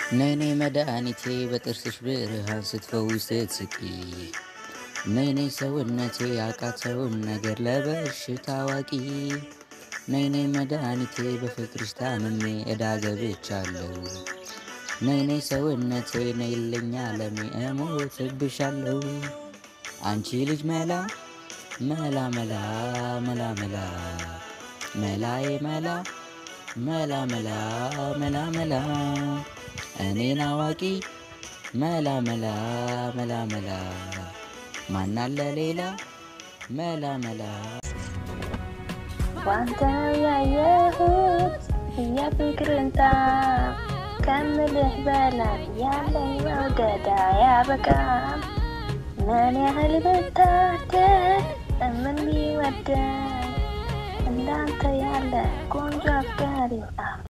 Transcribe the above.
ነይ ነይ መድኃኒቴ በጥርስሽ ብርሃን ስትፈውሽ ስትስቂ ነይ ነይ ሰውነቴ ያቃተውን ነገር ለበሽታ አዋቂ ነይ ነይ መድኃኒቴ በፍቅርሽ ታምሜ ዕዳ ገብቻለሁ ነይ ነይ ሰውነቴ ነይልኝ ዓለሜ እሞትብሻለሁ አንቺ ልጅ መላ መላ መላ መላ መላ መላዬ መላ መላ መላ መላ መላ እኔን አዋቂ መላ መላ መላ መላ ማን አለ ሌላ መላ መላ ባንተ ነው ያየሁት የፍቅርን ጣዕም ከምልህ በላይ ያለኝ መውደድ አያበቃም። ምን ያህል ብታደል ምን ቢወደኝ እንዳንተ ያለ ቆንጆ አፍቃሪ